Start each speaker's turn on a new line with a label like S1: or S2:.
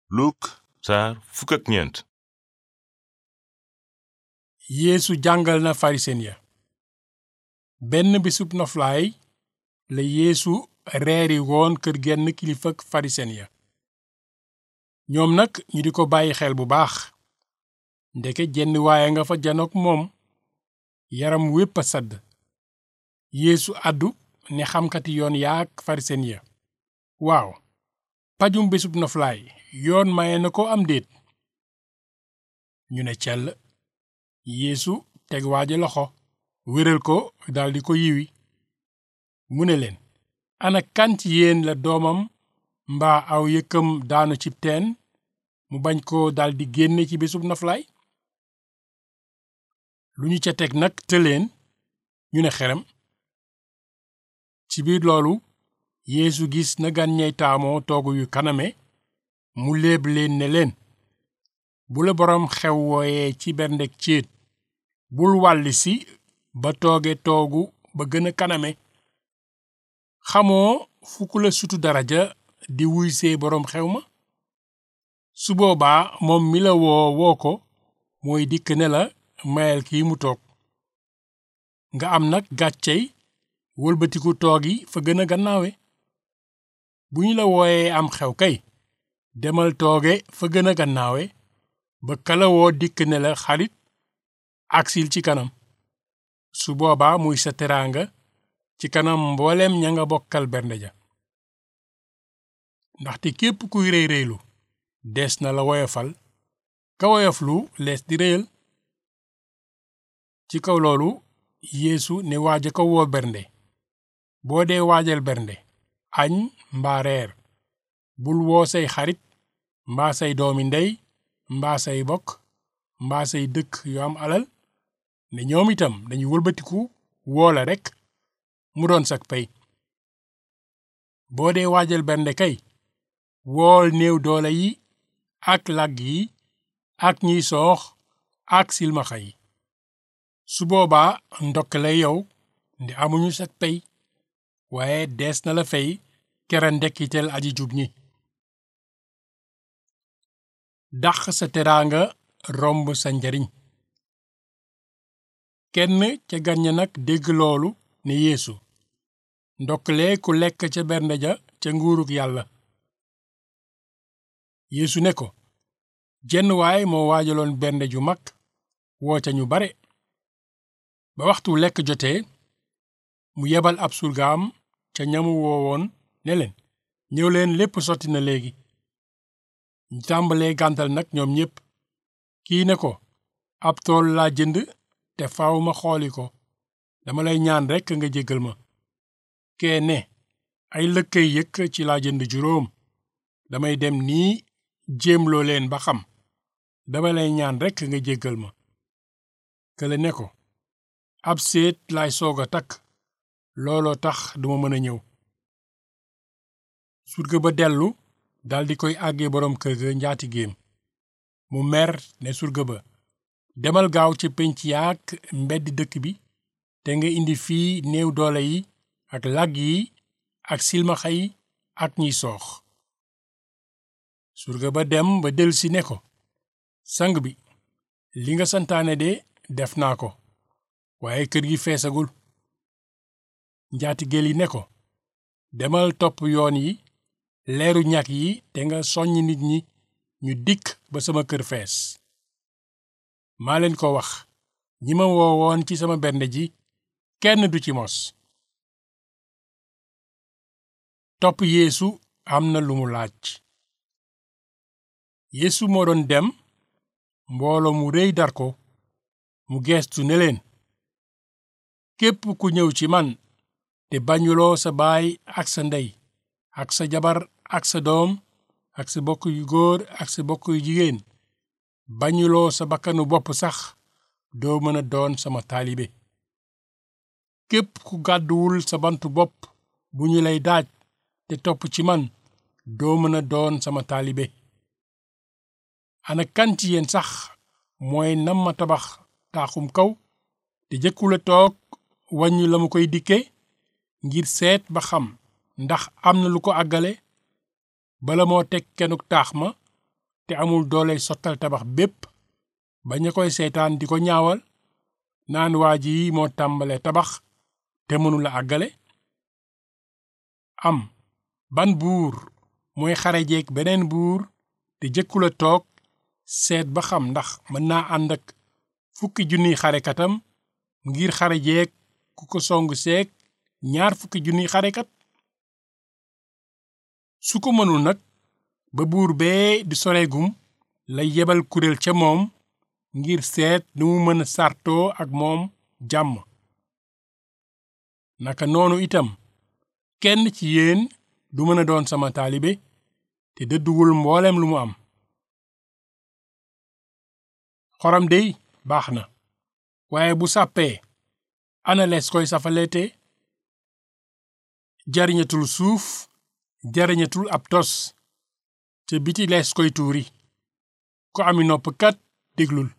S1: Luk saar fukk ak ñeent
S2: yeesu jàngal na farisen ya benn bisub noflaay la yeesu reeri woon kër genn kilifak farisen ya ñoom nag ñu di ko bàyyi xel bu baax ndeke jenn waaye nga fa janook moom yaram wépp a sadd yeesu àddu ne xamkati yoon yaak farisen ya waaw pajum bisub noflaay yoon maye na ko am déet ñu ne cell yeesu teg waaja loxo wéral ko daldi ko yiwi mu ne leen ana kan ci yéen la doomam mbaa aw yëkkam daanu cib teen mu bañ ko daldi génne ci bisub noflaay lu ñu ca teg nag tëleen ñu ne xerem ci biir loolu yeesu gis na gan ñey taamoo toogu yu kaname mu léeb leen ne leen bu la boroom xew wooyee ci berndek céet bul wàlli si ba tooge toogu ba gën a kaname xamoo fu ku la sutu daraja di wuy see boroom xew ma su boobaa moom mi la woo woo ko mooy dikk ne la mayal kii mu toog nga am nag gàccey wëlbatiku toogi fa gën a gannaawe bu ñu la wooyee am xew kay demal tooge fa gën a gannaawe ba kala woo dikk ne la xarit aksil ci kanam su boobaa muy sa teraanga ci kanam mbooleem ña nga bokkal bernde ja ndaxte képp kuy réy réylu dees na la woyofal ka woyoflu lees di réyal ci kaw loolu yeesu ne waaja ko woo bernde boo dee waajal bernde añ mbaa reer bul woo say xarit mbaa say doomi ndey mbaa say bokk mbaa say dëkk yu am alal ne ñoom itam dañu wëlbatiku woo la rekk mu doon sak pay boo dee waajal bernde kay wool néew doole yi ak làgg yi ak ñiy soox ak silmaxa yi su boobaa ndokk lay yow ndi amuñu sak pay waaye dees na la fay kera ndekkiteel aji jub ñi dàq sa teraanga romb sa njariñ kenn ca gan ña nag dégg loolu ne yeesu ndokkale ku lekk ca bernde ja ca nguurug yàlla yeesu ne ko jenn waay moo waajaloon bernde ju mag woo ca ñu bare ba waxtu lekk jotee mu yebal ab surgaam ca ñamu woowoon ne leen ñëw leen lépp sotti na léegi ñu tàmbalee gàntal nag ñoom ñépp kii ne ko ab tool laa jënd te faaw ma xooli ko dama lay ñaan rekk nga jéggal ma kee ne ay lëkkay yëkk ci laa jënd juróom damay dem nii jéemloo leen ba xam dama lay ñaan rekk nga jéggal ma kële ne ko ab séet laay soog a takk looloo tax duma mën a ñëw surga ba dellu daldi koy àggee boroom kër ga njaati géem mu mer ne surga ba demal gaaw ci pénc yaak mbeddi dëkk bi te nga indi fii néew doole yi ak làgg yi ak silmaxa yi ak ñiy soox surga ba dem ba delsi ne ko sang bi li nga santaane de def naa ko waaye kër gi feesagul njaatigéel yi ne ko demal topp yoon yi leeru ñag yi te nga soññ nit ñi ñu dikk ba sama kër fees maa leen ko wax ñi ma woowoon ci sama bernde ji kenn du ci mos topp yeesu am na lu mu laaj yeesu moo doon dem mbooloo mu réy dar ko mu geestu ne leen képp ku ñëw ci man te bañuloo sa baay ak sa ndey ak sa jabar ak sa doom ak sa bokk yu góor ak sa bokk yu jigéen bañuloo sa bakkanu bopp sax doo mën a doon sama taalibe képp ku gàdduwul sa bantu bopp bu ñu lay daaj te topp ci man doo mën a doon sama taalibe ana kan ci yéen sax mooy nam ma tabax taaxum kaw te jëkkula toog wàññi la mu koy dikke ngir seet ba xam ndax am na lu ko àggale bala moo teg kenuk taax ma te amul doole sottal tabax bépp ba ña koy seetaan di ko ñaawal naan waa ji moo tàmbale tabax te mënula àggale am ban buur mooy xarejeeg beneen buur te jëkkula toog seet ba xam ndax mën naa ànd ak fukki junniy xarekatam ngir xarejeeg ku ko song seeg ñaar fukki junniy xarekat su ko mënul nag ba buur bee di soreegum lay yebal kuréel ca moom ngir seet nu mu mën a sartoo ak moom jàmm naka noonu itam kenn ci yéen du mën a doon sama taalibe te dëdduwul mboolem lu mu am xorom dey baax na waaye bu sàppee ana lees koy safaleete jariñatul suuf jariñatul ab tos te biti lees koy tuuri ko ami nopp kat déglul